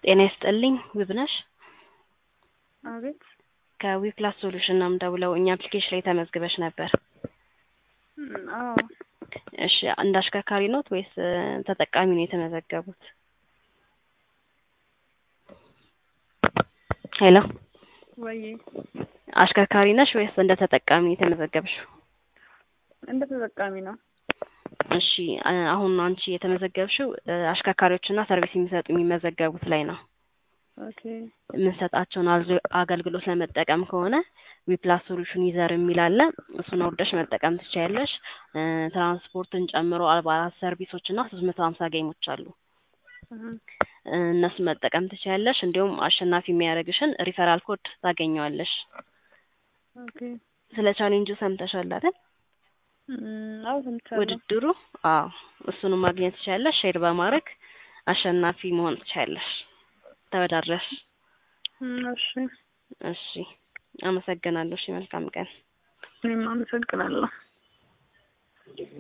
ጤና ይስጥልኝ ውብነሽ አቤት ከዊፕላስ ሶሉሽን ነው የምደውለው እኛ አፕሊኬሽን ላይ ተመዝግበሽ ነበር እም፣ አዎ እሺ እንደ አሽከርካሪ ኖት ወይስ እ ተጠቃሚ ነው የተመዘገቡት ሄሎ ወይ አሽከርካሪ ነሽ ወይስ እንደ ተጠቃሚ ነው የተመዘገብሽው እንደ ተጠቃሚ ነው እሺ አ- አሁን አንቺ የተመዘገብሽው እ አሽከርካሪዎችና ሰርቪስ የሚሰጡ የሚመዘገቡት ላይ ነው ኦኬ የምንሰጣቸውን አልዞ- አገልግሎት ለመጠቀም ከሆነ ዊፕላስ ሶሉሽን ዩዘር የሚል አለ እሱን አውርደሽ መጠቀም ትችያለሽ እ ትራንስፖርትን ጨምሮ አርባ አራት ሰርቪሶች እና ሶስት መቶ ሀምሳ ጌሞች አሉ እህ፣ እ እነሱን መጠቀም ትችያለሽ እንዲሁም አሸናፊ የሚያደርግሽን ሪፈራል ኮድ ታገኘዋለሽ ኦኬ ስለ ቻሌንጁ ሰምተሻል አይደል እም፣ አዎ ሰምቻለሁ ውድድሩ አዎ እሱንም ማግኘት ትችያለሽ ሼር በማድረግ አሸናፊ መሆን ትችያለሽ ተወዳድረሽ እም፣ እሺ እሺ አመሰግናለሁ እሺ መልካም ቀን እኔም አመሰግናለሁ